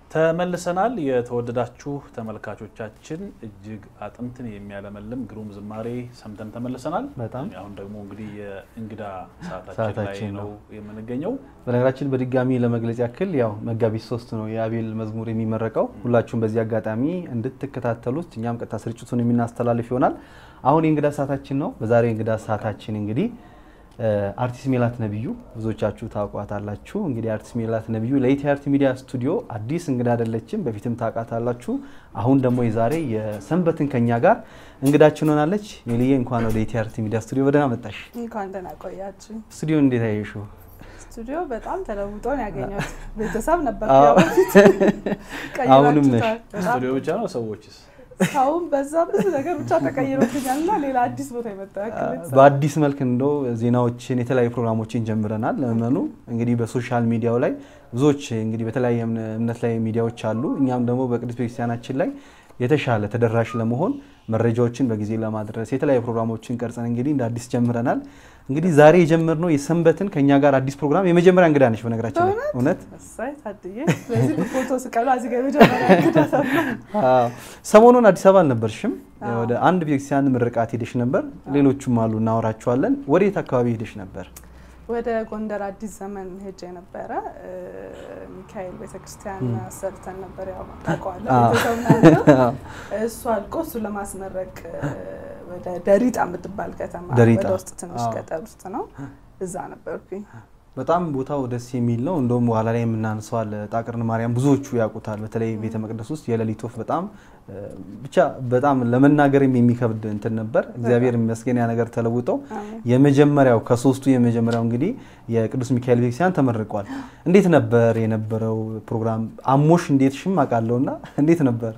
ተመልሰናል። የተወደዳችሁ ተመልካቾቻችን እጅግ አጥንትን የሚያለመልም ግሩም ዝማሬ ሰምተን ተመልሰናል። በጣም አሁን ደግሞ እንግዲህ የእንግዳ ሰዓታችን ላይ ሰዓታችን ነው የምንገኘው። በነገራችን በድጋሚ ለመግለጽ ያክል ያው መጋቢት ሶስት ነው የአቤል መዝሙር የሚመረቀው። ሁላችሁም በዚህ አጋጣሚ እንድትከታተሉት እኛም ቀጥታ ስርጭቱን የምናስተላልፍ ይሆናል። አሁን የእንግዳ ሰዓታችን ነው። በዛሬው የእንግዳ ሰዓታችን እንግዲህ አርቲስት ሜላት ነብዩ ብዙዎቻችሁ ታውቋታላችሁ። እንግዲህ አርቲስት ሜላት ነብዩ ለኢቲአርቲ ሚዲያ ስቱዲዮ አዲስ እንግዳ አይደለችም፣ በፊትም ታውቃታላችሁ። አሁን ደግሞ የዛሬ የሰንበትን ከኛ ጋር እንግዳችን ሆናለች። ሜልዬ እንኳን ወደ ኢቲአርቲ ሚዲያ ስቱዲዮ በደህና መጣሽ። እንኳን ደህና ቆያችሁ። ስቱዲዮ እንዴት አየሽው? ስቱዲዮ በጣም ተለውጦ ነው ያገኘሁት። ቤተሰብ ነበር አዎ። ያው በፊት አሁንም ነሽ? ቀይራችሁታል። በጣም ስቱዲዮ ብቻ ነው ሰዎችስ? ሰውም በዛ ብዙ ነገር ብቻ ተቀይሮብኛል እና ሌላ አዲስ ቦታ የመጣ ያክል የተሰማ። በአዲስ መልክ እንደው ዜናዎችን የተለያዩ ፕሮግራሞችን ጀምረናል። ለመኑ እንግዲህ በሶሻል ሚዲያው ላይ ብዙዎች እንግዲህ በተለያየ እምነ- እምነት ላይ ሚዲያዎች አሉ። እኛም ደግሞ በቅዱስ ቤተክርስቲያናችን ላይ የተሻለ ተደራሽ ለመሆን መረጃዎችን በጊዜ ለማድረስ የተለያዩ ፕሮግራሞችን ቀርጸን እንግዲህ እንደ አዲስ ጀምረናል። እንግዲህ ዛሬ የጀመርነው የሰንበትን ከኛ ጋር አዲስ ፕሮግራም የመጀመሪያ እንግዳ ነች። በነገራችን ላይ እውነት እሰይ ታድዬ። ስለዚህ ፎቶ ስቀሉ እዚህ ጋር የመጀመሪያ እንግዳ ተብሎ አዎ። ሰሞኑን አዲስ አበባ አልነበርሽም? አዎ። ወደ አንድ ቤተክርስቲያን ምርቃት ሄደሽ ነበር። ሌሎቹም አሉ እናወራቸዋለን። ወዴት አካባቢ ሄደሽ ነበር? ወደ ጎንደር አዲስ ዘመን ሄጄ ነበረ። እ፣ ሚካኤል ቤተክርስቲያን አሰርተን ነበር። ያው ታውቀዋለህ አዎ። ቤተሰብ ናቸው። እሱ አልቆ እሱ ለማስመረቅ እ፣ ወደ ደሪጣ የምትባል ከተማ ደሪጣ። ወደ ውስጥ ትንሽ አዎ። ገጠር ውስጥ ነው። እዛ ነበርኩኝ። በጣም ቦታው ደስ የሚል ነው። እንደውም በኋላ ላይ የምናንሰዋል ጣቅርን ማርያም ብዙዎቹ ያውቁታል። በተለይ ቤተ መቅደስ ውስጥ የሌሊት ወፍ በጣም እ፣ ብቻ በጣም ለመናገርም የሚከብድ እንትን ነበር። እግዚአብሔር ይመስገን ያ ነገር ተለውጠው አሜን። የመጀመሪያው ከሶስቱ የመጀመሪያው እንግዲህ የቅዱስ ሚካኤል ቤተክርስቲያን ተመርቋል። እንዴት ነበር የነበረው ፕሮግራም? አሞሽ እንዴት ሽም አውቃለሁና እንዴት ነበር?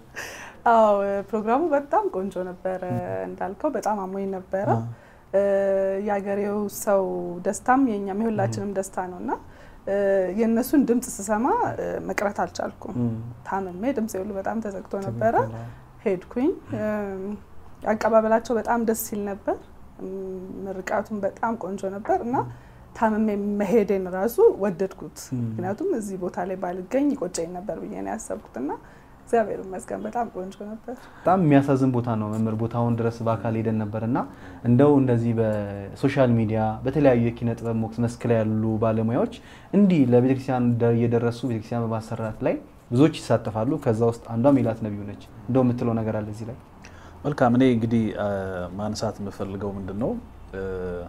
አዎ ፕሮግራሙ በጣም ቆንጆ ነበረ። እንዳልከው በጣም አሞኝ ነበረ። እ፣ የአገሬው ሰው ደስታም የኛም የሁላችንም ደስታ ነው እና እ፣ የእነሱን ድምፅ ስሰማ እ፣ መቅረት አልቻልኩም። ታምሜ ድምፅ ሁሉ በጣም ተዘግቶ ነበረ። ሄድኩኝ። እም፣ አቀባበላቸው በጣም ደስ ሲል ነበር። እም፣ ምርቃቱም በጣም ቆንጆ ነበር እና ታምሜ መሄዴን ራሱ ወደድኩት። ምክንያቱም እዚህ ቦታ ላይ ባልገኝ ይቆጨኝ ነበር ብዬ ነው ያሰብኩት እና እግዚአብሔር ይመስገን በጣም ቆንጆ ነበር። በጣም የሚያሳዝን ቦታ ነው መምህር። ቦታውን ድረስ በአካል ሄደን ነበር እና እንደው እንደዚህ በሶሻል ሚዲያ በተለያዩ የኪነ ጥበብ ሞክስ መስክ ላይ ያሉ ባለሙያዎች እንዲህ ለቤተክርስቲያን ደ- እየደረሱ ቤተክርስቲያን በማሰራት ላይ ብዙዎች ይሳተፋሉ። ከዛ ውስጥ አንዷ ሜላት ነብዩ ነች። እንደው የምትለው ነገር አለ እዚህ ላይ? መልካም። እኔ እንግዲህ አ፣ ማንሳት የምፈልገው ምንድን ነው እ፣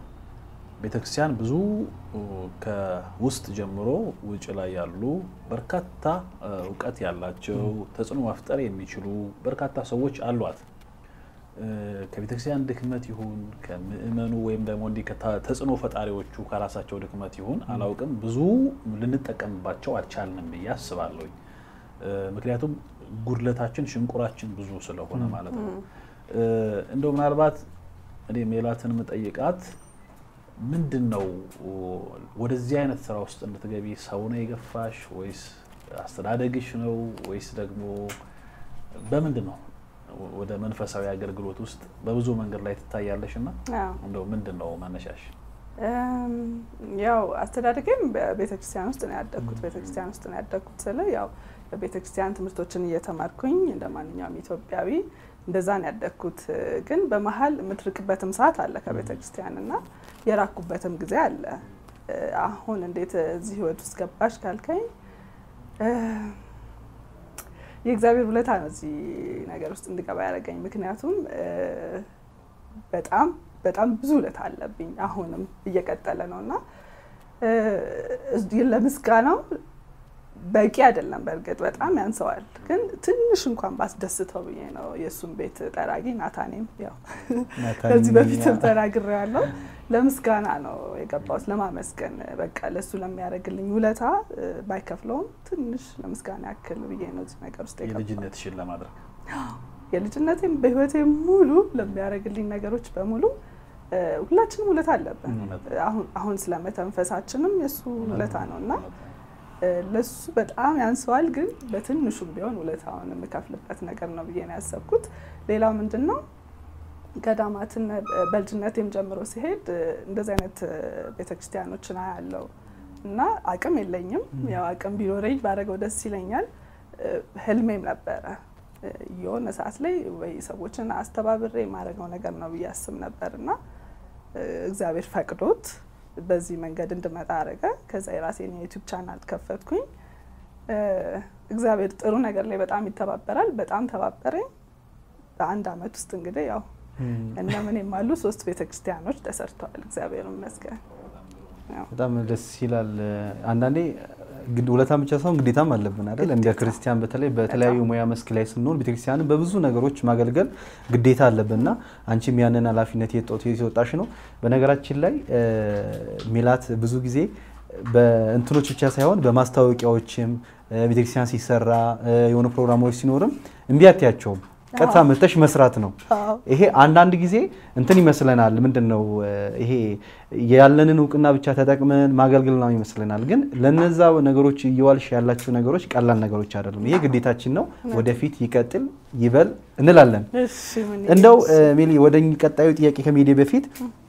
ቤተክርስቲያን ብዙ እ፣ ከውስጥ ጀምሮ ውጭ ላይ ያሉ በርካታ እ፣ እውቀት ያላቸው ተጽዕኖ መፍጠር የሚችሉ በርካታ ሰዎች አሏት። እ፣ ከቤተክርስቲያን ድክመት ይሁን ከምእመኑ ወይም ደግሞ እንዲህ ከታ- ተጽዕኖ ፈጣሪዎቹ ከራሳቸው ድክመት ይሁን አላውቅም፣ ብዙ ልንጠቀምባቸው አልቻልንም ብዬ አስባለሁኝ። እ፣ ምክንያቱም ጉድለታችን ሽንቁራችን ብዙ ስለሆነ ማለት ነው። እ፣ እንደው ምናልባት እኔ ሜላትን የምጠይቃት ምንድን ነው ወደዚህ አይነት ስራ ውስጥ እንድትገቢ ሰው ነው የገፋሽ ወይስ አስተዳደግሽ ነው ወይስ ደግሞ በምንድን ነው ወደ መንፈሳዊ አገልግሎት ውስጥ በብዙ መንገድ ላይ ትታያለሽ እና አዎ። እንደው ምንድን ነው መነሻሽ? እም፣ ያው አስተዳደጌም በቤተክርስቲያን ውስጥ ነው ያደግኩት። ቤተክርስቲያን ውስጥ ነው ያደግኩት ስለ ያው በቤተክርስቲያን ትምህርቶችን እየተማርኩኝ እንደ ማንኛውም ኢትዮጵያዊ እንደዛ ነው ያደግኩት። ግን በመሀል የምትርቅበትም ሰዓት አለ ከቤተክርስቲያን እና የራኩበትም ጊዜ አለ። እ፣ አሁን እንዴት እዚህ ህይወት ውስጥ ገባሽ ካልከኝ እ፣ የእግዚአብሔር ውለታ ነው እዚህ ነገር ውስጥ እንድገባ ያደረገኝ። ምክንያቱም እ፣ በጣም በጣም ብዙ ውለታ አለብኝ። አሁንም እየቀጠለ ነው እና እ፣ ለምስጋናው በቂ አይደለም። በእርግጥ በጣም ያንሰዋል። ግን ትንሽ እንኳን ባስደስተው ብዬ ነው የእሱን ቤት ጠራጊ ናታኔም ያው ከዚህ በፊትም ተናግሬያለሁ። ለምስጋና ነው የገባሁት፣ ለማመስገን በቃ ለእሱ ለሚያደርግልኝ ውለታ እ፣ ባይከፍለውም ትንሽ ለምስጋና ያክል ብዬ ነው እዚህ ነገር ውስጥ የገባሁት። የልጅነትሽን ለማድረግ የልጅነቴም በህይወቴ ሙሉ ለሚያደርግልኝ ነገሮች በሙሉ እ፣ ሁላችንም ውለታ አለብን። አሁን አሁን ስለመተንፈሳችንም የእሱ ውለታ ነው እና እ፣ ለሱ በጣም ያንሰዋል። ግን በትንሹም ቢሆን ውለታውን የምከፍልበት ነገር ነው ብዬ ነው ያሰብኩት። ሌላው ምንድን ነው ገዳማትን በልጅነቴም ጀምሮ ሲሄድ እ፣ እንደዚህ አይነት እ፣ ቤተክርስቲያኖችን አያለው እና አቅም የለኝም። ያው አቅም ቢኖረኝ ባደረገው ደስ ይለኛል። ህልሜም ነበረ የሆነ ሰዓት ላይ ወይ ሰዎችን አስተባብሬ የማደርገው ነገር ነው ብዬ አስብ ነበር እና እግዚአብሔር ፈቅዶት በዚህ መንገድ እንድመጣ አደረገ። ከዛ የራሴን የዩቲዩብ ቻናል ከፈትኩኝ። እግዚአብሔር ጥሩ ነገር ላይ በጣም ይተባበራል። በጣም ተባበረኝ። በአንድ አመት ውስጥ እንግዲህ ያው እነ ምንም አሉ ሶስት ቤተክርስቲያኖች ተሰርተዋል። እግዚአብሔር ይመስገን። በጣም ደስ ይላል። አንዳንዴ ውለታ ብቻ ሳይሆን ግዴታም አለብን አይደል? እንደ ክርስቲያን በተለይ በተለያዩ ሙያ መስክ ላይ ስንሆን ቤተክርስቲያንን በብዙ ነገሮች ማገልገል ግዴታ አለብንና አንቺም ያንን ኃላፊነት የተወጣሽ ነው። በነገራችን ላይ ሜላት ብዙ ጊዜ በእንትኖች ብቻ ሳይሆን በማስታወቂያዎችም ቤተክርስቲያን ሲሰራ የሆኑ ፕሮግራሞች ሲኖርም እምቢ አትያቸውም። ቀጥታ መተሽ መስራት ነው። ይሄ አንዳንድ ጊዜ እንትን ይመስለናል። ምንድን ነው ይሄ ያለንን እውቅና ብቻ ተጠቅመን ማገልገል ነው ይመስለናል። ግን ለነዛ ነገሮች እየዋልሽ ያላቸው ነገሮች ቀላል ነገሮች አይደሉም። ይሄ ግዴታችን ነው። ወደፊት ይቀጥል ይበል እንላለን። እንደው ሜሊ ወደ ቀጣዩ ጥያቄ ከመሄዴ በፊት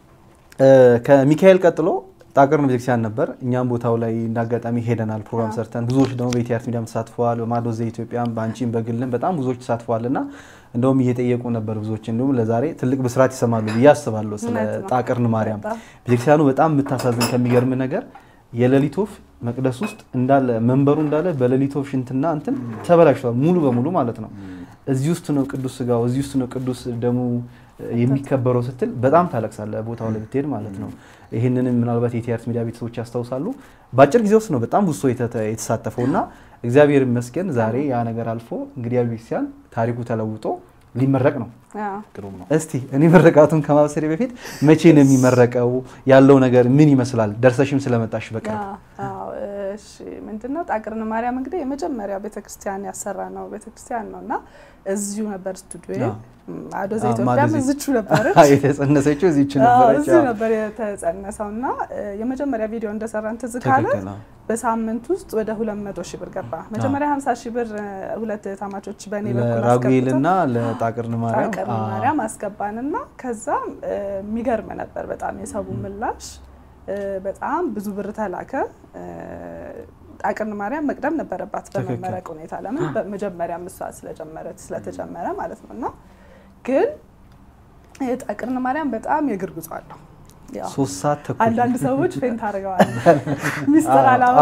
ከሚካኤል ቀጥሎ ጣቅርን ቤተክርስቲያን ነበር። እኛም ቦታው ላይ እንዳጋጣሚ ሄደናል፣ ፕሮግራም ሰርተን ብዙዎች ደግሞ በኢቲአርት ሚዲያም ተሳትፈዋል። በማዶ ዘኢትዮጵያም በአንቺም በግልም በጣም ብዙዎች ተሳትፈዋል እና እንደውም እየጠየቁ ነበር ብዙዎች እንዲሁም ለዛሬ ትልቅ ብስራት ይሰማሉ ብዬ አስባለሁ። ስለ ጣቅርን ማርያም ቤተክርስቲያኑ በጣም የምታሳዝን ከሚገርም ነገር የሌሊት ወፍ መቅደስ ውስጥ እንዳለ መንበሩ እንዳለ በሌሊት ወፍ ሽንትና እንትን ተበላሽቷል፣ ሙሉ በሙሉ ማለት ነው። እዚህ ውስጥ ነው ቅዱስ ስጋው፣ እዚህ ውስጥ ነው ቅዱስ ደሙ የሚከበረው ስትል በጣም ታለቅሳለ። ቦታው ላይ ብትሄድ ማለት ነው። ይህንንም ምናልባት የቲአርት ሚዲያ ቤተሰቦች ያስታውሳሉ። በአጭር ጊዜ ውስጥ ነው በጣም ብዙ ሰው የተሳተፈው እና እግዚአብሔር ይመስገን ዛሬ ያ ነገር አልፎ እንግዲህ ቤተክርስቲያን ታሪኩ ተለውጦ ሊመረቅ ነው። እስቲ እኔ ምረቃቱን ከማብሰሬ በፊት መቼ ነው የሚመረቀው? ያለው ነገር ምን ይመስላል? ደርሰሽም ስለመጣሽ በቅርብ ምንድነው ጣቅርን ማርያም እንግዲህ የመጀመሪያ ቤተክርስቲያን ያሰራ ነው ቤተክርስቲያን ነው እና እዚሁ ነበር ስቱዲዮ አዶ ዘኢትዮጵያም እዚቹ ነበረች የተጸነሰችው እዚቹ ነበረች። እዚሁ ነበር የተጸነሰው እና የመጀመሪያ ቪዲዮ እንደሰራን ትዝ ካለ በሳምንት ውስጥ ወደ ሁለት መቶ ሺህ ብር ገባ። መጀመሪያ ሀምሳ ሺህ ብር ሁለት ታማቾች በእኔ በኩል ለራጉኤልና ለጣቅርን ማርያም ጣቅርን ማርያም አስገባንና ከዛ የሚገርም ነበር በጣም የሰቡ ምላሽ በጣም ብዙ ብር ተላከ። ጣቅርን ማርያም መቅደም ነበረባት በመመረቅ ሁኔታ ለምን በመጀመሪያ ምሷ ስለጀመረች ስለተጀመረ ማለት ነው እና ግን ጣቅርን ማርያም በጣም የእግር ጉዞ አለው። ሶስት ሰዓት ተኩል አንዳንድ ሰዎች ፌንት አድርገዋል። ሚስጥር አላማ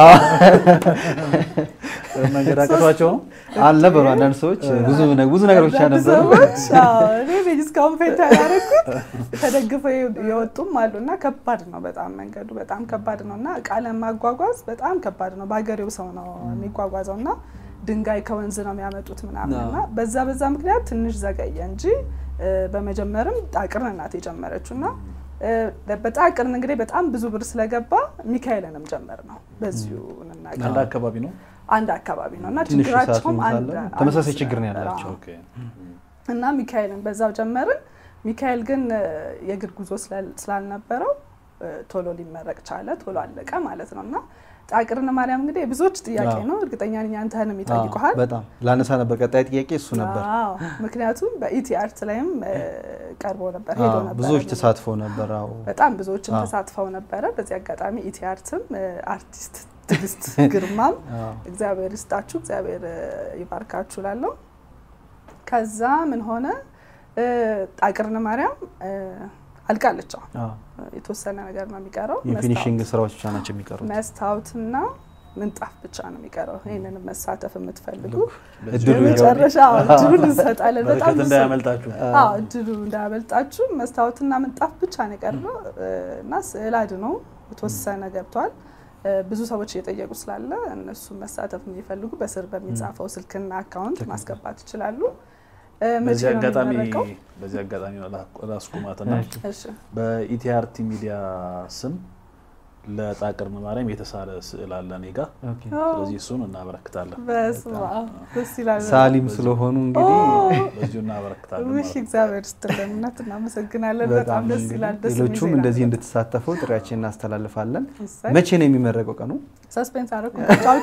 መንገድ አቅቷቸው ነው አልነበሩ። አንዳንድ ሰዎች ብዙ ብዙ ነገሮች ነበሩ። እኔ እስካሁን ፌንት ያላረኩት ተደግፈው የወጡም አሉ እና ከባድ ነው በጣም መንገዱ በጣም ከባድ ነው እና እቃ ለማጓጓዝ በጣም ከባድ ነው። በሀገሬው ሰው ነው የሚጓጓዘው እና ድንጋይ ከወንዝ ነው የሚያመጡት ምናምን እና በዛ በዛ ምክንያት ትንሽ ዘገየ እንጂ በመጀመርም ጣቅርን ናት የጀመረችው እና በጣቅርን እንግዲህ በጣም ብዙ ብር ስለገባ ሚካኤልንም ጀመር ነው። በዚሁ እንናገር አንድ አካባቢ ነው አንድ አካባቢ ነው እና ችግራቸውም ተመሳሳይ ችግር ነው ያላቸው እና ሚካኤልን በዛው ጀመርን። ሚካኤል ግን የእግር ጉዞ ስላልነበረው ቶሎ ሊመረቅ ቻለ። ቶሎ አለቀ ማለት ነው እና ጣቅርን ማርያም እንግዲህ ብዙዎች ጥያቄ ነው። እርግጠኛ ነኝ አንተንም ይጠይቁሃል። በጣም ላነሳ ነበር። ቀጣይ ጥያቄ እሱ ነበር። ምክንያቱም በኢቲ አርት ላይም ቀርቦ ነበር ሄዶ ነበር። ብዙዎች ተሳትፈው ነበር። በጣም ብዙዎችም ተሳትፈው ነበረ። በዚህ አጋጣሚ ኢቲ አርትም አርቲስት ትዕግስት ግርማም እግዚአብሔር ይስጣችሁ፣ እግዚአብሔር ይባርካችሁ ላለው ከዛ ምን ሆነ ጣቅርን ማርያም አልቃለች። የተወሰነ ነገር ነው የሚቀረው። የፊኒሽንግ ስራዎች ብቻ ናቸው የሚቀሩት። መስታወትና ምንጣፍ ብቻ ነው የሚቀረው። ይህንን መሳተፍ የምትፈልጉ እድሉ መጨረሻ እድሉን እንሰጣለን። በጣም በረከት እንዳያመልጣችሁ። እድሉ እንዳያመልጣችሁ። መስታወትና ምንጣፍ ብቻ ነው የቀረው እና ስዕል አድኖ የተወሰነ ገብቷል። ብዙ ሰዎች እየጠየቁ ስላለ እነሱ መሳተፍ የሚፈልጉ በስር በሚጻፈው ስልክና አካውንት ማስገባት ይችላሉ። በዚህ አጋጣሚ በዚህ አጋጣሚ ላስቁማትና በኢቲአርቲ ሚዲያ ስም ለጣቅርን ማርያም የተሳለ ስዕል አለ እኔ ጋ። ስለዚህ እሱን እናበረክታለን። ሳሊም ስለሆኑ እንግዲህ በዚሁ እናበረክታለን። ውሽ እግዚአብሔር ስትለን እውነት እናመሰግናለን። በጣም ደስ ይላል። ደስ ሌሎቹም እንደዚህ እንድትሳተፉ ጥሪያችን እናስተላልፋለን። መቼ ነው የሚመረቀው ቀኑ? ሰስፔንስ አደረኩ።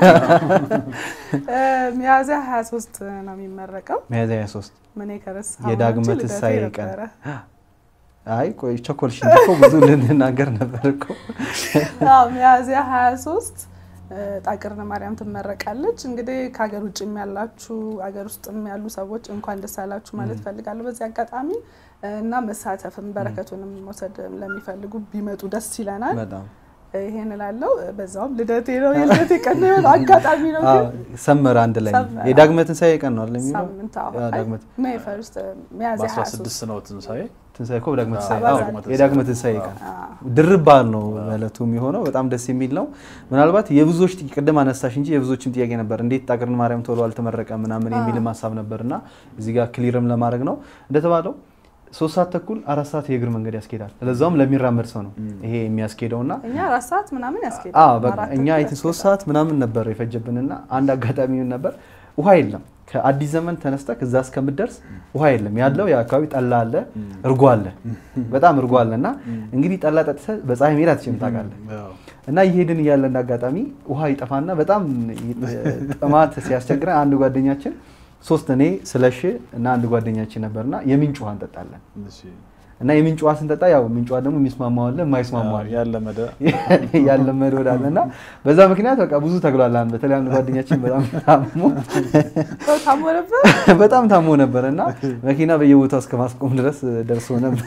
ሚያዝያ 23 ነው የሚመረቀው። ሚያዝያ 23 ምን ከረስ የዳግመ ትንሣኤ ቀን አይ ቆይ ቸኮልሽ እንጂ እኮ ብዙ ልንናገር ነበር እኮ። ሚያዝያ 23 ጣቅርነ ማርያም ትመረቃለች። እንግዲህ ከሀገር ውጭም ያላችሁ ሀገር ውስጥም ያሉ ሰዎች እንኳን ደስ ያላችሁ ማለት ፈልጋለሁ በዚህ አጋጣሚ እና መሳተፍም በረከቱንም መውሰድ ለሚፈልጉ ቢመጡ ደስ ይለናል። በጣም ይሄን እላለሁ። በዛውም ልደቴ ነው የልደቴ ቀን ነው የሆነው አጋጣሚ ነው ግን ሰመረ አንድ ላይ ሰመረ። የዳግመ ትንሣኤ ቀን ነው አለ የሚለው ሳምንት አዎ፣ ያ ዳግመ ሜይ ፈርስት ሚያዝያ 23 በ16 ነው ትንሣኤ ትንሣኤ እኮ በዳግመ ትንሣኤ አዎ፣ አዎ፣ ዳግመ የዳግመ ትንሣኤ ቀን አዎ። ድርብ በዓል ነው በዕለቱ የሚሆነው። በጣም ደስ የሚል ነው። ምናልባት የብዙዎች ጥያቄ ቅድም አነሳሽ እንጂ የብዙዎችም ጥያቄ ነበር፣ እንዴት ጣቅርን ማርያም ቶሎ አልተመረቀ ምናምን የሚልም ሀሳብ ነበር እና እዚህ ጋር ክሊርም ለማድረግ ነው እንደተባለው ሶስት ሰዓት ተኩል አራት ሰዓት የእግር መንገድ ያስኬዳል። ለዛውም ለሚራመድ ሰው ነው ይሄ የሚያስኬደው እና እኛ አራት ሰዓት ምናምን ያስኬዳል። አዎ በቃ አራት እኛ ተኩል አይት ሶስት ያስኬዳል። ሰዓት ምናምን ነበር የፈጀብንና አንድ አጋጣሚ ምን ነበር ውሃ የለም። ከአዲስ ዘመን ተነስተ ከዛ እስከምትደርስ ውሃ የለም። ያለው የአካባቢ ጠላ አለ፣ እርጎ አለ፣ በጣም እርጎ አለ እና እንግዲህ ጠላ ጠጥተህ በፀሐይ መሄድ አትችልም ታውቃለህ። ያው እና እየሄድን እያለ እንደ አጋጣሚ ውሃ ይጠፋና በጣም ጥማት ሲያስቸግረን አንድ ጓደኛችን ሶስት እኔ ስለሽ እና አንድ ጓደኛችን ነበርና የምንጭ ውሃ እንጠጣለን እሺ እና የምንጭ ውሃ ስንጠጣ ያው ምንጭ ውሃ ደግሞ የሚስማማው አለ የማይስማማው አለ ያለመደ ያለመድ ወዳለ እና በዛ ምክንያት በቃ ብዙ ተግሏላን። በተለይ አንድ ጓደኛችን በጣም ታሞ ሰው ታሞ ነበር። በጣም ታሞ ነበር እና መኪና በየቦታው እስከ ማስቆም ድረስ ደርሶ ነበር።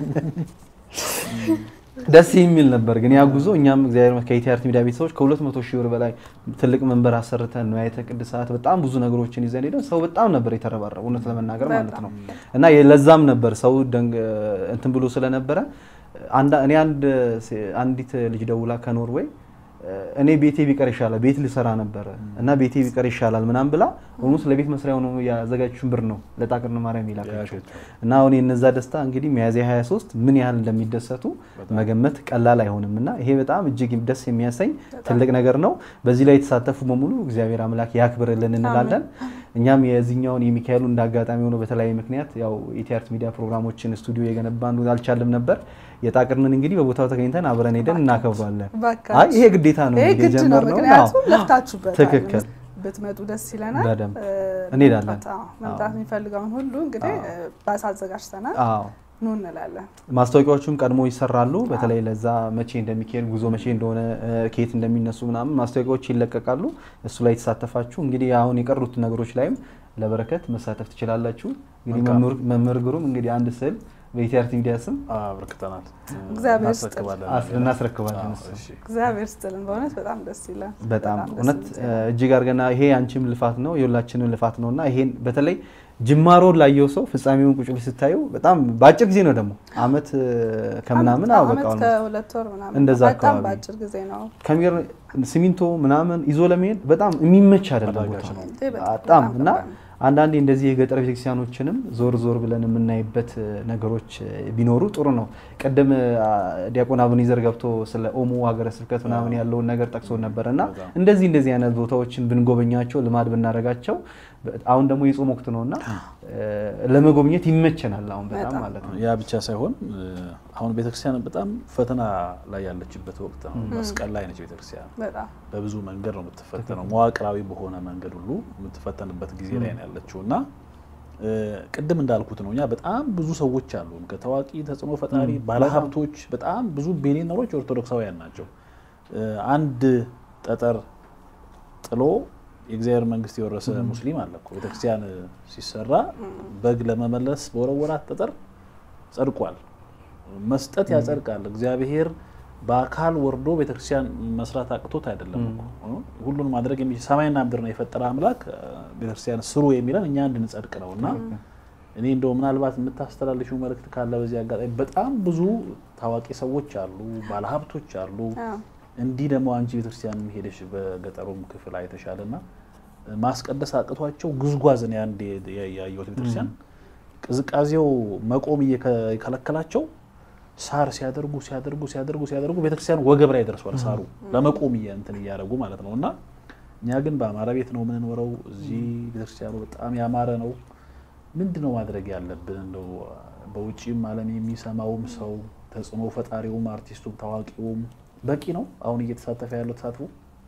ደስ የሚል ነበር ግን ያ ጉዞ እኛም እግዚአብሔር ይመስገን ከኢቲአርቲ ሚዲያ ቤተሰቦች ከሁለት መቶ ሺህ ብር በላይ ትልቅ መንበር አሰርተን ንዋየ ቅድሳት በጣም ብዙ ነገሮችን ይዘን ሄደን ሰው በጣም ነበር የተረባረበው እውነት ለመናገር ማለት ነው። እና ለዛም ነበር ሰው ደንግ እንትን ብሎ ስለነበረ አንዳ- እኔ አንድ አንዲት ልጅ ደውላ ከኖርዌይ እኔ ቤቴ ቢቀር ይሻላል ቤት ልሰራ ነበረ እና ቤቴ ቢቀር ይሻላል ምናምን ብላ ኦልሞስት ለቤት መስሪያ ሆኖ ያዘጋጀችውን ብር ነው ለጣቅርነ ማርያም ይላከችው እና አሁን የነዛ ደስታ እንግዲህ ሚያዝያ 23 ምን ያህል እንደሚደሰቱ መገመት ቀላል አይሆንም እና ይሄ በጣም እጅግ ደስ የሚያሰኝ ትልቅ ነገር ነው። በዚህ ላይ የተሳተፉ በሙሉ እግዚአብሔር አምላክ ያክብርልን እንላለን። እኛም የዚህኛውን የሚካኤሉ እንደ አጋጣሚ ሆኖ በተለያየ ምክንያት ያው ኢቲአርት ሚዲያ ፕሮግራሞችን ስቱዲዮ የገነባን አልቻልም ነበር። የጣቅርንን እንግዲህ በቦታው ተገኝተን አብረን ሄደን እናከብሯለን። እባካችሁ። አይ ይሄ ግዴታ ነው ይሄ እንግዲህ ግድ ነው፣ የጀመርነው። ምክንያቱም አዎ። ለፍታችሁበታል። ትክክል። ብትመጡ ደስ ይለናል። በደንብ እ፣ እንሄዳለን። መምጣት- አዎ፣ መምጣት የሚፈልገውን ሁሉ እንግዲህ እ፣ ባስ አዘጋጅተናል። አዎ ኑ እንላለን። ማስታወቂያዎቹም ቀድሞ ይሰራሉ። በተለይ ለዛ መቼ እንደሚካሄድ ጉዞ መቼ እንደሆነ እ፣ ከየት እንደሚነሱ ምናምን ማስታወቂያዎች ይለቀቃሉ። እሱ ላይ የተሳተፋችሁ እንግዲህ አሁን የቀሩት ነገሮች ላይም ለበረከት መሳተፍ ትችላላችሁ። እንግዲህ መልካም። መምህር- መምህር ግሩም እንግዲህ አንድ ስዕል በኢቲአርቲ ሚዲያ ስም አበርክተናል። እግዚአብሔር እናስረክባለን። አስ- እናስረክባለን አዎ፣ እሱ። እሺ። እግዚአብሔር ስትልን በእውነት በጣም ደስ ይላል። በጣም ደስ እውነት የሚል እ፣ እጅግ አድርገና ይሄ አንቺም ልፋት ነው የሁላችንም ልፋት ነው እና ይሄን በተለይ ጅማሮን ላየው ሰው ፍጻሜውን ቁጭ ብለሽ ስታዩ በጣም በአጭር ጊዜ ነው ደግሞ አመት እ፣ ከምናምን አዎ በቃ አመት almost ከሁለት ወር ምናምን እንደዛ በጣም አካባቢ። በአጭር ጊዜ ነው። ከሚገር ሲሚንቶ ምናምን ይዞ ለመሄድ በጣም የሚመች አይደለም አዳጋች ቦታ ነው። እንዴ በጣም በጣም በጣም እና ከባድ ነው። አንዳንዴ እንደዚህ የገጠር ቤተክርስቲያኖችንም ዞር ዞር ብለን የምናይበት እ፣ ነገሮች እ፣ ቢኖሩ ጥሩ ነው። ቅድም እ፣ ዲያቆን አቡኒዘር ገብቶ ስለ ኦሞ ሀገረ ስብከት ምናምን ያለውን ነገር ጠቅሶ ነበር እና በጣም። እንደዚህ እንደዚህ አይነት ቦታዎችን ብንጎበኛቸው ልማድ ብናደርጋቸው በ- አሁን ደግሞ የጾም ወቅት ነው እና እ፣ ለመጎብኘት ይመቸናል አሁን በጣም በጣም። ማለት ነው። ያ ብቻ ሳይሆን እ፣ አሁን ቤተክርስቲያን በጣም ፈተና ላይ ያለችበት ወቅት ነው። መስቀል ላይ ነች ቤተክርስቲያን። በጣም በብዙ መንገድ ነው የምትፈተነው። መዋቅራዊ በሆነ መንገድ ሁሉ የምትፈተንበት ጊዜ ላይ ነው ያለችው እና እ፣ ቅድም እንዳልኩት ነው እኛ በጣም ብዙ ሰዎች አሉ ከታዋቂ ተጽዕኖ ፈጣሪ ባለሀብቶች፣ በጣም ብዙ ቢሊዮነሮች ኦርቶዶክሳውያን ናቸው። እ፣ አንድ ጠጠር ጥሎ የእግዚአብሔር መንግስት የወረሰ ሙስሊም አለ እኮ። ቤተክርስቲያን ሲሰራ በግ ለመመለስ በወረወራት ጠጠር ጸድቋል። መስጠት ያጸድቃል። እግዚአብሔር በአካል ወርዶ ቤተክርስቲያን መስራት አቅቶት አይደለም እኮ ሁሉን ማድረግ የሚችል ሰማይና ምድር ነው የፈጠረ አምላክ እ፣ ቤተክርስቲያን ስሩ የሚለን እኛ እንድንጸድቅ ነው እና እኔ እንደው ምናልባት የምታስተላልፊው መልእክት ካለ በዚህ አጋጣሚ በጣም ብዙ ታዋቂ ሰዎች አሉ፣ ባለሀብቶች አሉ። አዎ። እንዲህ ደግሞ አንቺ ቤተክርስቲያን ሄደሽ በገጠሩም ክፍል አይተሻልና ማስቀደስ አቅቷቸው ጉዝጓዝ ነው አንድ ያየሁት ቤተክርስቲያን ቅዝቃዜው መቆም እየከለከላቸው ሳር ሲያደርጉ ሲያደርጉ ሲያደርጉ ሲያደርጉ ቤተክርስቲያን ወገብ ላይ ደርሷል። ሳሩ ለመቆም እየ- እንትን እያደረጉ ማለት ነው እና እኛ ግን በአማራ ቤት ነው የምንኖረው። እዚህ ቤተክርስቲያኑ በጣም ያማረ ነው። ምንድን ነው ማድረግ ያለብን? እንደው በውጭም ዓለም የሚሰማውም ሰው ተጽዕኖ ፈጣሪውም አርቲስቱም ታዋቂውም በቂ ነው አሁን እየተሳተፈ ያለው ተሳትፎ?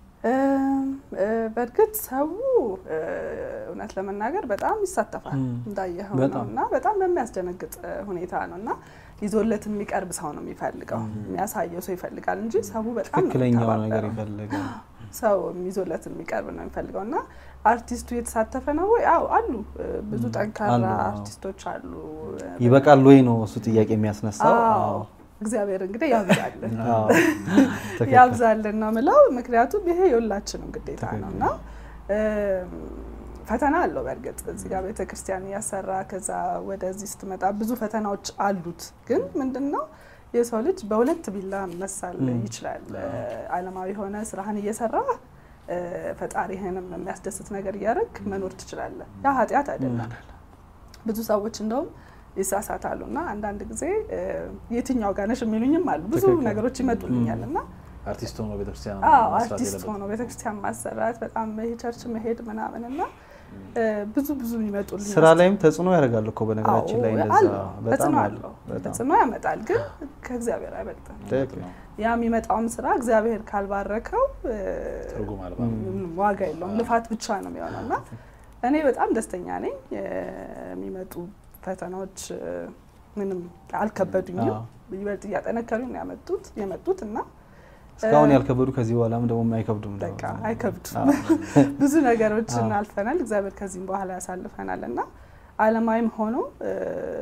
እም፣ እ፣ በእርግጥ ሰው እ፣ እውነት ለመናገር በጣም ይሳተፋል እንዳየኸው ነው በጣም። እና በጣም በሚያስደነግጥ እ፣ ሁኔታ ነው እና ይዞለት የሚቀርብ ሰው ነው የሚፈልገው የሚያሳየው ሰው ይፈልጋል እንጂ ሰው በጣም ነው ትክክለኛው የሚተባበረው። ነገር ይፈልጋል። ሰው ይዞለት የሚቀርብ ነው የሚፈልገው እና አርቲስቱ የተሳተፈ ነው ወይ? አዎ አሉ። ብዙ ጠንካራ አሉ፣ አዎ። አርቲስቶች አሉ። ይበቃል ወይ ነው እሱ ጥያቄ የሚያስነሳው። አዎ እግዚአብሔር እንግዲህ ያብዛልን አዎ። ትክክል። ያብዛልን ነው ምለው። ምክንያቱም ይሄ የሁላችንም ግዴታ ነው እና እም፣ ፈተና አለው። በእርግጥ እዚህ ጋር ቤተ ክርስቲያን እያሰራ ከዛ ወደዚህ ስትመጣ ብዙ ፈተናዎች አሉት። ግን ምንድን ነው የሰው ልጅ በሁለት ቢላ መሳል ይችላል። ዓለማዊ የሆነ ስራህን እየሰራ እ፣ ፈጣሪህንም የሚያስደስት ነገር እያደረግ መኖር ትችላለህ። ያ ኃጢአት አይደለም። ብዙ ሰዎች እንደውም ይሳሳታሉ እና አንዳንድ ጊዜ እ፣ የትኛው ጋር ነሽ የሚሉኝም አሉ። ብዙ ትክክል። ነገሮች ይመጡልኛል እና አርቲስት ሆኖ ቤተክርስቲያን አዎ መስራት አርቲስት የለበትም። ሆኖ ቤተክርስቲያን ማሰራት በጣም ቸርች መሄድ ምናምን እና እ፣ ብዙ ብዙ ይመጡልኝ ስራ ላይም ተጽዕኖ ያደርጋል እኮ በነገራችን ላይ እንደዛ በጣም ተጽዕኖ አለው። አለው በጣም ተጽዕኖ ያመጣል፣ ግን ከእግዚአብሔር አይበልጥም። ትክክል። ያ የሚመጣውም ስራ እግዚአብሔር ካልባረከው እ፣ ትርጉም አልባ ምንም ዋጋ የለውም፣ ልፋት ብቻ ነው የሚሆነው እና እኔ በጣም ደስተኛ ነኝ። እ፣ የሚመጡ ፈተናዎች እ፣ ምንም አልከበዱኝም። አዎ። ይበልጥ እያጠነከሩኝ ነው ያመጡት የመጡት እና እስካሁን ያልከበዱ ከዚህ በኋላም ደግሞ አይከብዱም። ደግሞ። በቃ አይከብዱም። አዎ። ብዙ ነገሮችን አዎ። አልፈናል። እግዚአብሔር ከዚህም በኋላ ያሳልፈናል እና ዓለማዊም ሆኖ እ፣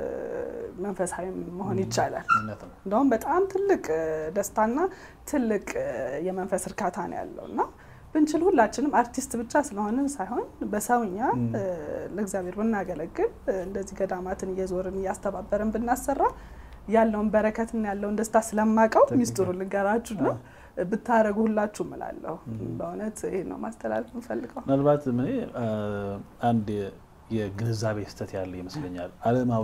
መንፈሳዊም መሆን ይቻላል። እውነት ነው። እንደውም በጣም ትልቅ እ፣ ደስታና ትልቅ እ፣ የመንፈስ እርካታ ነው ያለው እና ብንችል ሁላችንም አርቲስት ብቻ ስለሆንን ሳይሆን በሰውኛ እ፣ ለእግዚአብሔር ብናገለግል እ፣ እንደዚህ ገዳማትን እየዞርን እያስተባበርን ብናሰራ ያለውን በረከትና ያለውን ደስታ ስለማቀው ሚስጥሩ ልንገራችሁና ብታረጉ ሁላችሁ እላለሁ። በእውነት ይሄን ነው ማስተላለፍ እንፈልገው። ምናልባት እኔ አ፣ አንድ የ- የግንዛቤ ስህተት ያለ ይመስለኛል። ዓለማዊ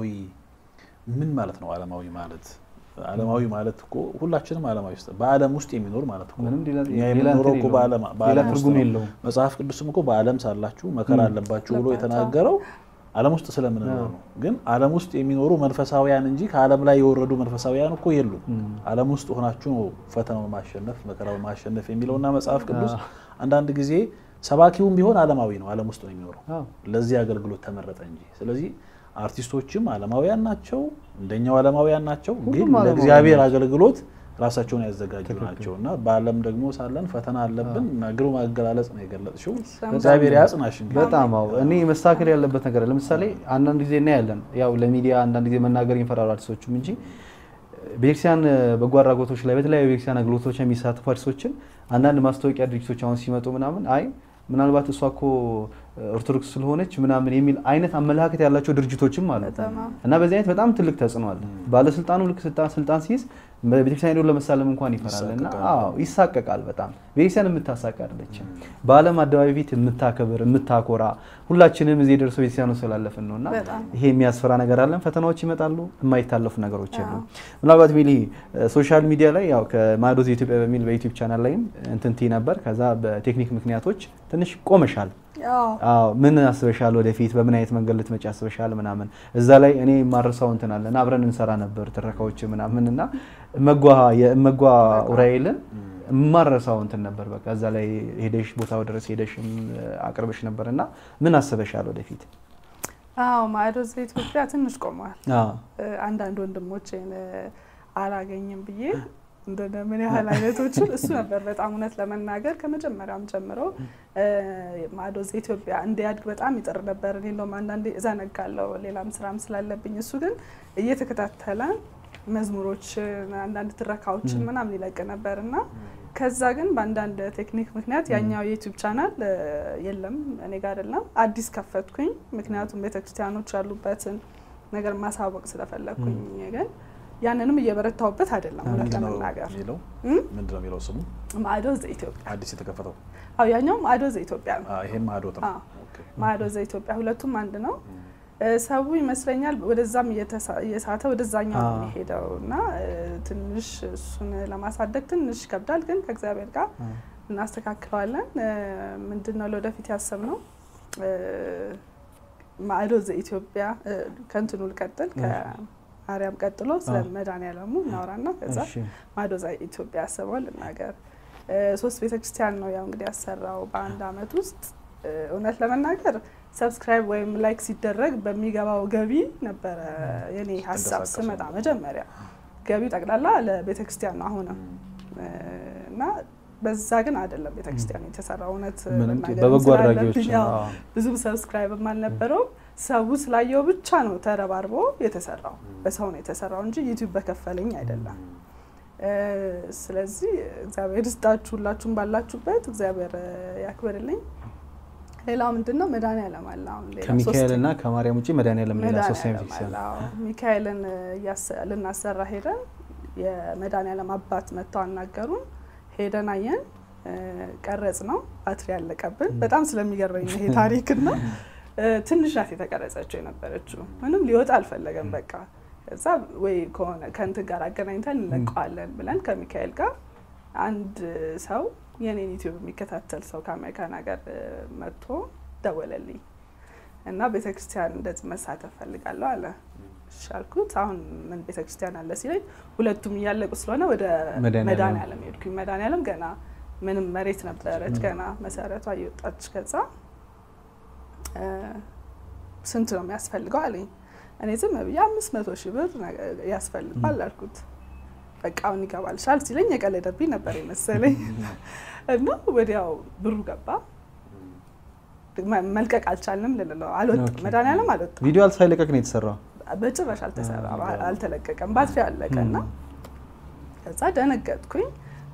ምን ማለት ነው? ዓለማዊ ማለት ዓለማዊ ማለት እኮ ሁላችንም ዓለማዊ ውስጥ በዓለም ውስጥ የሚኖር ማለት እኮ ምንም ሌላ እኛ ሌላ የምንኖረው እንትን እኮ የለውም። በዓለም ሌላ በዓለም ውስጥ ትርጉም ነው። የለውም። መጽሐፍ ቅዱስም እኮ በዓለም ሳላችሁ መከራ አለባችሁ ብሎ አለባቸው። የተናገረው ዓለም ውስጥ ስለምንኖር ነው። ግን ዓለም ውስጥ የሚኖሩ መንፈሳውያን እንጂ ከዓለም ላይ የወረዱ መንፈሳውያን እኮ የሉም። ዓለም ውስጥ ሆናችሁ ነው ፈተናውን ማሸነፍ መከራውን ማሸነፍ የሚለውና መጽሐፍ ቅዱስ አንዳንድ ጊዜ ሰባኪውም ቢሆን ዓለማዊ ነው፣ ዓለም ውስጥ ነው የሚኖረው። አዎ። ለዚህ አገልግሎት ተመረጠ እንጂ። ስለዚህ አርቲስቶችም ዓለማውያን ናቸው፣ እንደኛው ዓለማውያን ናቸው። ግን ሁሉም ዓለማውያን ለእግዚአብሔር አገልግሎት ራሳቸውን ያዘጋጁ ናቸው እና በዓለም ደግሞ ሳለን ፈተና አለብን እና ግሩም አገላለጽ ነው የገለጽሽው። እግዚአብሔር ያጽናሽ። እንግዲህ በጣም አዎ። እኔ መስተካከል ያለበት ነገር አለ። ለምሳሌ አንዳንድ ጊዜ እናያለን፣ ያው ለሚዲያ አንዳንድ ጊዜ መናገር ይፈራሉ አርቲስቶቹም እንጂ ቤተክርስቲያን በጎ አድራጎቶች ላይ በተለያዩ ቤተክርስቲያን አገልግሎቶች የሚሳተፉ አርቲስቶችን አንዳንድ ማስታወቂያ ድርጅቶች አሁን ሲመጡ ምናምን አይ ምናልባት እሷ እኮ ኦርቶዶክስ ስለሆነች ምናምን የሚል አይነት አመለካከት ያላቸው ድርጅቶችም አሉ በጣም አዎ። እና በዚህ አይነት በጣም ትልቅ ተጽዕኖ አለ። ባለስልጣኑ ልክ ስልጣን ስልጣን ሲይዝ በቤተክርስቲያን ሄዶ ለመሳለም እንኳን ይፈራል እና ይሳቀቃል። አዎ ይሳቀቃል። በጣም ቤተክርስቲያን የምታሳቅ አይደለችም። በዓለም አደባባይ ፊት የምታከብር የምታኮራ ሁላችንም እዚህ የደረሰው ቤተክርስቲያኑ ስላለፍን ነው እና በጣም ይሄ የሚያስፈራ ነገር አለን። ፈተናዎች ይመጣሉ፣ የማይታለፉ ነገሮች የሉ። ምናልባት ሚሊ ሶሻል ሚዲያ ላይ ያው ከማዕዶት ኢትዮጵያ በሚል በዩቲዩብ ቻናል ላይም እንትን ትይ ነበር። ከዛ በቴክኒክ ምክንያቶች ትንሽ ቆመሻል። አዎ አዎ ምን አስበሻል? ወደፊት በምን አይነት መንገድ ልትመጪ አስበሻል? ምናምን እዛ ላይ እኔ የማረሳው እንትን አለ እና አብረን እንሰራ ነበር ትረካዎች ምናምን እና እመጓ የእመጓ ኡራኤልን የማረሳው እንትን ነበር። በቃ እዛ ላይ ሄደሽ ቦታው ድረስ ሄደሽም አቅርበሽ ነበር እና ምን አስበሻል ወደፊት? አዎ ማዕዶት ዘኢትዮጵያ ትንሽ ቆሟል። አዎ እ፣ አንዳንድ ወንድሞቼን እ፣ አላገኝም ብዬ እንደነ ምን ያህል አይነቶችን እሱ ነበር በጣም እውነት ለመናገር ከመጀመሪያውም ጀምሮ እ፣ ማዕዶት ዘኢትዮጵያ እንዲያድግ በጣም ይጥር ነበር። እኔ እንደውም አንዳንዴ እዘነጋለሁ ሌላም ስራም ስላለብኝ እሱ ግን እየተከታተለ መዝሙሮችን አንዳንድ ትረካዎችን ምናምን ይለቅ ነበር እና ከዛ ግን በአንዳንድ ቴክኒክ ምክንያት ያኛው የዩቲዩብ ቻናል እ፣ የለም እኔ ጋር አይደለም አዲስ ከፈትኩኝ። ምክንያቱም ቤተክርስቲያኖች ያሉበትን ነገር ማሳወቅ ስለፈለግኩኝ ግን ያንንም እየበረታውበት አይደለም እውነት ምንድን ነው ለመናገር የሚለው እም? ምንድን ነው የሚለው ስሙ ማዕዶት ዘኢትዮጵያ አዲስ የተከፈተው አዎ ያኛው ማዕዶት ዘኢትዮጵያ ነው አ፣ ይሄም ማዕዶት ነው። አዎ። ኦኬ። ማዕዶት ዘኢትዮጵያ ሁለቱም አንድ ነው እ፣ ሰው ይመስለኛል ወደዛም እየተሳ- እየሳተ ወደዛኛው ነው አዎ። የሚሄደው እና እ፣ ትንሽ እሱን ለማሳደግ ትንሽ ይከብዳል ግን ከእግዚአብሔር ጋር እናስተካክለዋለን እ፣ ምንድን ነው ለወደፊት ያሰብነው እ፣ ማዕዶት ዘኢትዮጵያ እ፣ ከእንትኑ ልቀጥል ከአርያም ቀጥሎ ስለ አዎ። መድኃኔዓለሙ እናውራና ከዛ እሺ ማዕዶት ዘኢትዮጵያ ያሰበው ልናገር እ፣ ሶስት ቤተክርስቲያን ነው ያው እንግዲህ ያሰራው በአንድ አመት ውስጥ እ፣ እውነት ለመናገር ሰብስክራይብ ወይም ላይክ ሲደረግ በሚገባው ገቢ ነበረ የኔ ሀሳብ ተንቀሳቀሱ ስመጣ ነው። መጀመሪያ ገቢው ጠቅላላ ለቤተክርስቲያን ነው አሁንም እ፣ እና በዛ ግን አይደለም ቤተክርስቲያኑ የተሰራው። እውነት ምንም መናገር በበጎ ስላለብኝ አድራጊዎች ያው አዎ። ብዙም ሰብስክራይብም አልነበረውም። ሰው ስላየው ብቻ ነው ተረባርቦ የተሰራው። በሰው ነው የተሰራው እንጂ ዩቲዩብ በከፈለኝ አይደለም። እ፣ ስለዚህ እግዚአብሔር ይስጣችሁ ሁላችሁም ባላችሁበት እግዚአብሔር እ፣ ያክብርልኝ። ሌላው ምንድን ነው መድኃኒዓለም አለ አሁን ሌላ ከሚካኤል ሶስተኛ እና ከማርያም ውጭ መድኃኒዓለም ሌላ ሶስተኛ መድኃኒዓለም ቤተክርስቲያን አለ። አዎ። ሚካኤልን እያሰ- ልናሰራ ሄደን የመድኃኒዓለም አባት መጥተው አናገሩን። ሄደን አየን፣ እ፣ ቀረጽ ነው ባትሪ ያለቀብን። በጣም ስለሚገርመኝ ነው ይሄ ታሪክና እ፣ ትንሽ ናት የተቀረጸችው የነበረችው። ምንም ሊወጣ አልፈለገም። በቃ ከዛ ወይ ከሆነ ከእንትን ጋር አገናኝተን እንለቀዋለን ብለን ከሚካኤል ጋር አንድ ሰው የኔን ዩቲዩብ የሚከታተል ሰው ከአሜሪካን ሀገር እ፣ መጥቶ ደወለልኝ እና ቤተክርስቲያን እንደዚህ መሳተፍ ፈልጋለሁ አለ። እሺ አልኩት። አሁን ምን ቤተክርስቲያን አለ ሲለኝ ሁለቱም እያለቁ ስለሆነ ወደ መድኃኒዓለም። መድኃኒዓለም ሄድኩኝ። መድኃኒዓለም ገና ምንም መሬት ነበረች ገና መሰረቷ እየወጣች ከዛ እ፣ ስንት ነው የሚያስፈልገው አለኝ። እኔ ዝም ብዬ አምስት መቶ ሺህ ብር ነገ- ያስፈልጓል አልኩት። በቃ አሁን ይገባልሻል ሲለኝ የቀለደብኝ ነበር የመሰለኝ እና ወዲያው ብሩ ገባ። መ- መልቀቅ አልቻልንም ልልለው አልወጣም። ኦኬ። መድኃኒዓለም አልወጣም። ቪዲዮ ሳይለቀቅ ነው የተሰራው። በጭራሽ አልተሰራ አልተለቀቀም። ባትሪ አለቀ እና ከዛ ደነገጥኩኝ።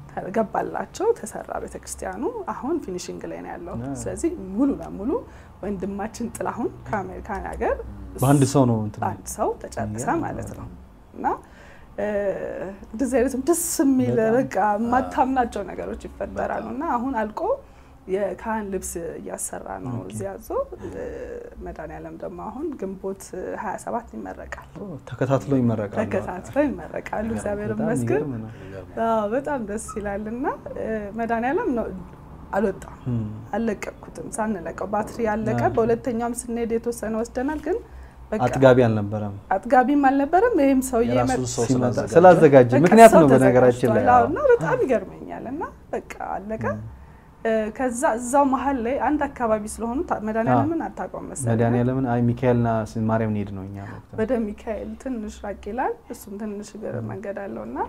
ገባላቸው ተሰራ ቤተክርስቲያኑ። አሁን ፊኒሽንግ ላይ ነው ያለው። አ። ስለዚህ ሙሉ ለሙሉ ወንድማችን ጥላሁን ከአሜሪካን ሀገር በአንድ ሰው ነው እንትን በአንድ ሰው ተጨረሰ ያ፣ ማለት ነው እና እ፣ እንደዚህ አይነትም ደስ የሚል በጣም። በቃ የማታምናቸው ነገሮች ይፈጠራሉ እና አሁን አልቆ የካህን ልብስ እያሰራ ነው ኦኬ። እዚህ ያዞ መድኃኒዓለም ደግሞ አሁን ግንቦት 27 ይመረቃል። ተከታትሎ ይመረቃል። ተከታትለው ይመረቃሉ። እግዚአብሔር በጣም ይመስገን። የሚገርም ነው። አዎ በጣም ደስ ይላል እና እ፣ መድኃኒዓለም ነው አልወጣም እም። አልለቀኩትም። ሳንለቀው ባትሪ ያለቀ አ። በሁለተኛውም ስንሄድ የተወሰነ ወስደናል፣ ግን በቃ አጥጋቢ አልነበረም አጥጋቢም አልነበረም። ይህም ሰውዬ የራሱ መጥ- ሰው ሲመጣ ስላዘጋጀ ስላዘጋጀ በቃ ምክንያት ሰው ነው በነገራችን ላይ ተዘጋጅቷል። አዎ፣ አዎ። እና በጣም ይገርመኛል እና በቃ አለቀ። እ፣ ከዛ እዛው መሀል ላይ አንድ አካባቢ ስለሆኑ ታ- መድኃኒዓለምን አታውቀውም መሰለኝ መድኃኒዓለምን አይ ሚካኤልና ስ- ማርያም እንሄድ ነው እኛ ወቅት ወደ ሚካኤል ትንሽ ራቅ ይላል። እሱም ትንሽ እግር መንገድ አለው እና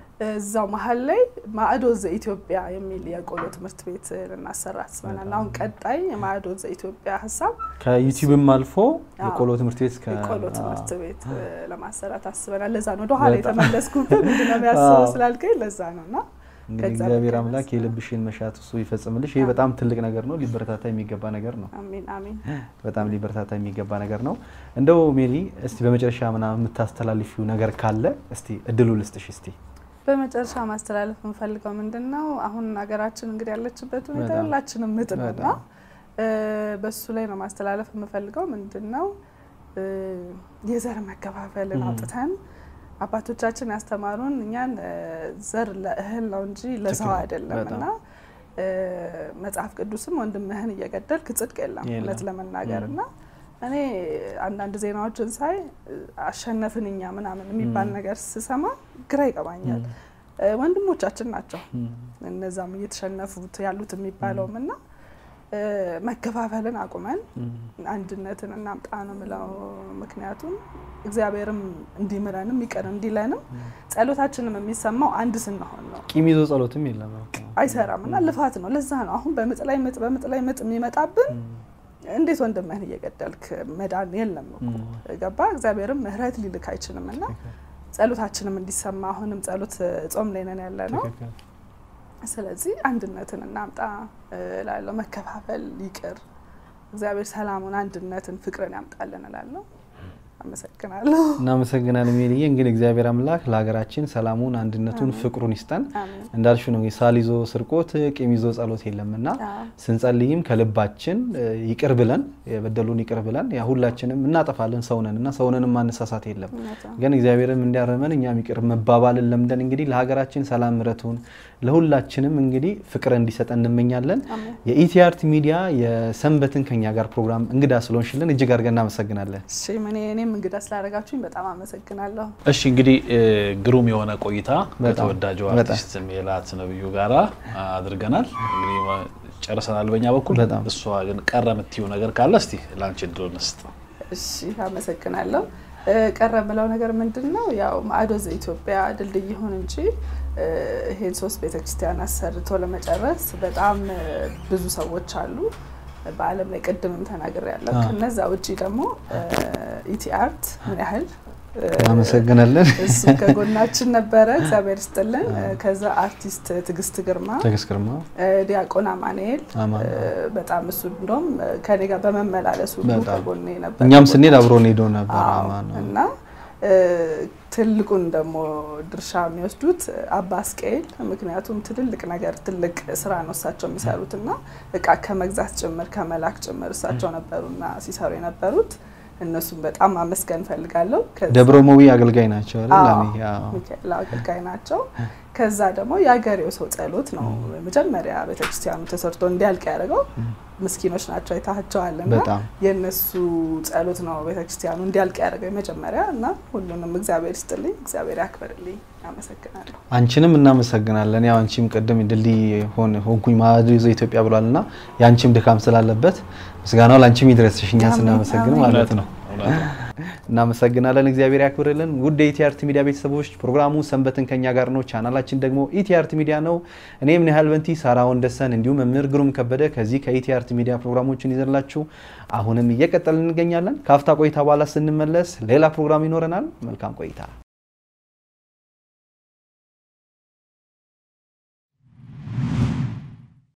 እዛው መሀል ላይ ማዕዶ ዘኢትዮጵያ የሚል የቆሎ ትምህርት ቤት ልናሰራ አስበናል። አሁን ቀጣይ የማዕዶ ዘኢትዮጵያ ሀሳብ ከዩቲዩብም አልፎ አዎ። የቆሎ ትምህርት ቤት ከ- የቆሎ አዎ። ትምህርት ቤት እ፣ ለማሰራት አስበናል። ለዛ ነው ወደኋላ በጣም። የተመለስኩበት ምንድነው የሚያስበው አዎ። ስላልከኝ ለዛ ነው እና እንግዲህ ከዛ እግዚአብሔር በቃ አምላክ ይመስላል። የልብሽን መሻት እሱ ይፈጽምልሽ። ይሄ አዎ። በጣም ትልቅ ነገር ነው፣ ሊበረታታ የሚገባ ነገር ነው። አሜን አሜን። በጣም ሊበረታታ የሚገባ ነገር ነው። እንደው ሜሪ እስቲ በመጨረሻ ምናምን የምታስተላልፊው ነገር ካለ እስቲ እድሉ ልስጥሽ እስቲ። በመጨረሻ ማስተላለፍ የምፈልገው ምንድን ነው አሁን ሀገራችን እንግዲህ ያለችበት ሁኔታ በጣም ሁላችንም ምጥ ነው እና በጣም እ፣ በሱ ላይ ነው ማስተላለፍ የምፈልገው ምንድን ነው እ፣ የዘር መከፋፈልን ም። አውጥተን አባቶቻችን ያስተማሩን እኛን እ፣ ዘር ለእህል ነው እንጂ ለሰው ትክክል። አይደለም በጣም። እና እ፣ መጽሐፍ ቅዱስም ወንድምህን እየገደልክ ጽድቅ የለም የለም። እውነት ለመናገር ም። እና እኔ አንዳንድ ዜናዎችን ሳይ እ፣ አሸነፍን እኛ ምናምን የሚባል ም። ነገር ስሰማ ግራ ይገባኛል። እ፣ ወንድሞቻችን ናቸው እነዛም እየተሸነፉት ያሉት የሚባለውም እና እ፣ መከፋፈልን አቁመን አንድነትን እናምጣ ነው ምለው። ምክንያቱም እግዚአብሔርም እንዲምረንም ይቅር እንዲለንም ጸሎታችንም የሚሰማው አንድ ስንሆን ነው። ቂም ይዞ ጸሎትም የለም። አይሰራም እና ልፋት ነው። ለዛ ነው አሁን በምጥ ላይ ምጥ በምጥ ላይ ምጥ የሚመጣብን። እንዴት ወንድምህን እየገደልክ መዳን የለም እኮ ገባ። እግዚአብሔርም ምሕረት ሊልክ አይችልም እና ጸሎታችንም እንዲሰማ አሁንም ጸሎት ጾም ላይ ነን ያለ ነው። ስለዚህ አንድነትን እናምጣ እላለሁ። መከፋፈል ይቅር። እግዚአብሔር ሰላሙን፣ አንድነትን፣ ፍቅርን ያምጣልን እላለሁ። አመሰግናለሁ። እናመሰግናለን ሜሪዬ። እንግዲህ እግዚአብሔር አምላክ ለሀገራችን ሰላሙን፣ አንድነቱን፣ ፍቅሩን ይስጠን። አሜን። እንዳልሽ ነው ሳል ይዞ ስርቆት፣ ቂም ይዞ ጸሎት የለምና አዎ። ስንጸልይም ከልባችን እ፣ ይቅር ብለን የበደሉን ይቅር ብለን ያ ሁላችንም እናጠፋለን ሰውነን እና ሰውነንም ማነሳሳት የለም እውነት ነው። ግን እግዚአብሔርም እንዲያረመን እኛም ይቅር መባባልን ለምደን እንግዲህ ለሀገራችን ሰላም ምረቱን ለሁላችንም እንግዲህ ፍቅር እንዲሰጠን እንመኛለን። አሜን። የኢቲአርት ሚዲያ የሰንበትን ከኛ ጋር ፕሮግራም እንግዳ ስለሆንሽልን እጅግ አድርገን እናመሰግናለን። እሺ እኔ እኔም እንግዳ ስላደረጋችሁኝ በጣም አመሰግናለሁ። እሺ እንግዲህ እ፣ ግሩም የሆነ ቆይታ በጣም፣ ከተወዳጁ በጣም። አርቲስት ሜላት ነብዩ ጋራ አድርገናል። እንግዲህ ጨርሰናል በእኛ በኩል። በጣም። እሷ ግን ቀረ የምትይው ነገር ካለ እስቲ ላንቺ እድሉን እንስጥ። እሺ አመሰግናለሁ። ቀረ የምለው ነገር ምንድን ነው? ያው ማዕዶ ዘኢትዮጵያ ድልድይ ይሁን እንጂ ይሄን ሶስት ቤተክርስቲያን አሰርቶ ለመጨረስ በጣም ብዙ ሰዎች አሉ በዓለም ላይ ቅድምም ተናግሬያለሁ። ከነዛ ውጭ ደግሞ ኢቲ አርት ምን ያህል እናመሰግናለን። እሱ ከጎናችን ነበረ፣ እግዚአብሔር ይስጥልን። ከዛ አርቲስት ትዕግስት ግርማ፣ ትዕግስት ግርማ፣ ዲያቆን አማኑኤል አማን በጣም እሱ እንደውም ከኔ ጋር በመመላለሱ ሁሉ በጣም። ከጎኔ ነበር። እኛም ስንሄድ አብሮን ሄዶ ነበር። አዎ፣ አማን ነው። እና ትልቁን ደግሞ ድርሻ የሚወስዱት አባ አስቄል፣ ምክንያቱም ትልልቅ ነገር ትልቅ ስራ ነው እሳቸው የሚሰሩት እና እቃ ከመግዛት ጭምር ከመላክ ጭምር እሳቸው ነበሩና ሲሰሩ የነበሩት እነሱም በጣም ማመስገን ፈልጋለሁ። ከዛ- ደብረ ሞዊ አገልጋይ ናቸው አይደል? አዎ፣ ለኔ አዎ። ሚካኤል አገልጋይ ናቸው። ከዛ ደግሞ የአገሬው ሰው ጸሎት ነው መጀመሪያ ቤተክርስቲያኑ ተሰርቶ እንዲያልቅ ያደረገው። ምስኪኖች ናቸው አይታቸዋልና በጣም የእነሱ ጸሎት ነው ቤተክርስቲያኑ እንዲያልቅ ያደረገው የመጀመሪያ እና ሁሉንም እግዚአብሔር ይስጥልኝ፣ እግዚአብሔር ያክብርልኝ። አመሰግናለሁ። አንቺንም እናመሰግናለን። ያው አንቺም ቅድም ድልድይ ሆን ሆንኩኝ ማዕዶ ዘኢትዮጵያ ብሏል እና የአንቺም ድካም ስላለበት ምስጋናው ለአንቺም ይድረስሽ እኛ አሜን፣ ስናመሰግን አሜን። ማለት ነው። እውነት ነው። እናመሰግናለን። እግዚአብሔር ያክብርልን። ውድ የኢቲአርት ሚዲያ ቤተሰቦች ፕሮግራሙ ሰንበትን ከኛ ጋር ነው። ቻናላችን ደግሞ ኢቲአርት ሚዲያ ነው። እኔ ምን ያህል በንቲ ሳራ ወንደሰን እንዲሁም መምህር ግሩም ከበደ ከዚህ ከኢቲአርት ሚዲያ ፕሮግራሞችን ይዘላችሁ አሁንም እየቀጠልን እንገኛለን። ከአፍታ ቆይታ በኋላ ስንመለስ ሌላ ፕሮግራም ይኖረናል። መልካም ቆይታ